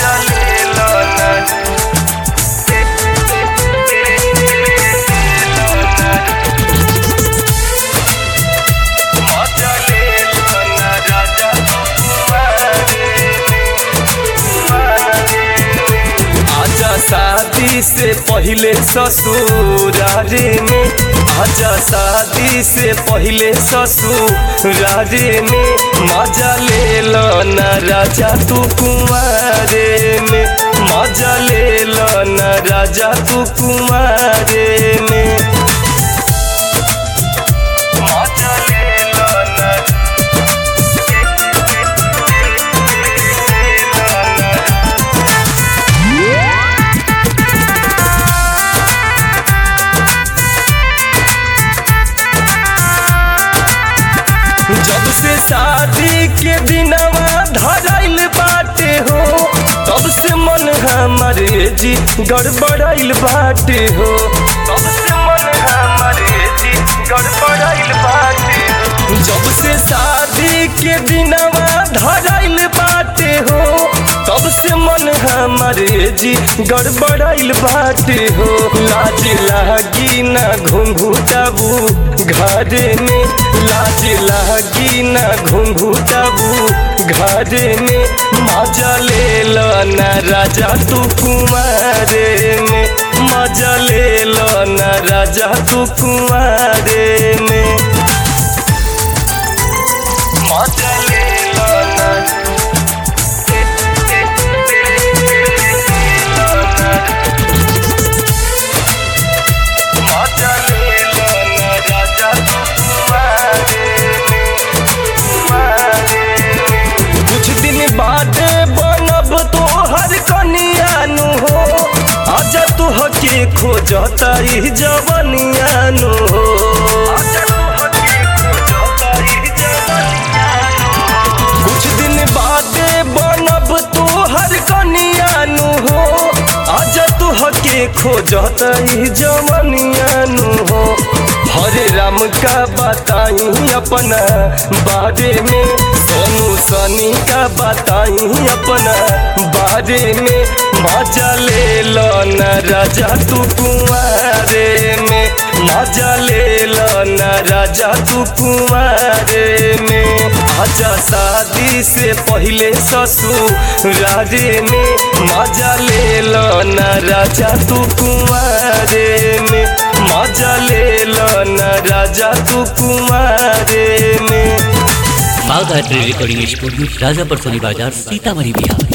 मजा ले लो ना मजा ले लो ना राजा आजा शादी से पहले ससुरारे में आजा शादी से पहले ससुरारे में मजा ले लो ना राजा तू कुमारे में मजा ले लो ना राजा तू कुमारे में मजा ले लो ना जब से शादी के दिनवा धराइल बाटे हो तब से मन हमारे जी गड़बड़ाइल बाटे हो तब से मन हमारे जी गड़बड़ाइल बाटे हो जब से शादी के दिनवा धराइल बाटे हो तब से मन हमारे जी गड़बड़ाइल बाटे हो लाज लागी ना घुंघुटाबू घरे में लाज लागी ना घुंघुटाबू घरे में मजा ले लो ना राजा तू कुमारे में मजा ले लो ना राजा तू कुमारे में मजा ले लो ना मजा ले लो ना राजा तू कुमारे कुछ दिन बाद बनब तो हर कनियानु हो आजा तू हके खोजता ई जवनियानु हो आजा तू हके खोजता ई जवनियानु हो। कुछ दिन बाद बनब तो हर कनियानु हो आजा तू हके खोजत ई जवनियानु हो हरे राम का बताई अपना बारे में सोनू सनी का बताई अपना बारे में मजा ले लो न राजा तू कुमारे में मजा ले लो न राजा तू कुमारे में आजा शादी से पहले ससुरारे में मजा ले लो न राजा तू कुमारे में मजा ले लो न राजा तू कुमारे में बाघ रिकॉर्डिंग स्टूडियो राजापुर सोनी बाजार सीतामढ़ी बिहार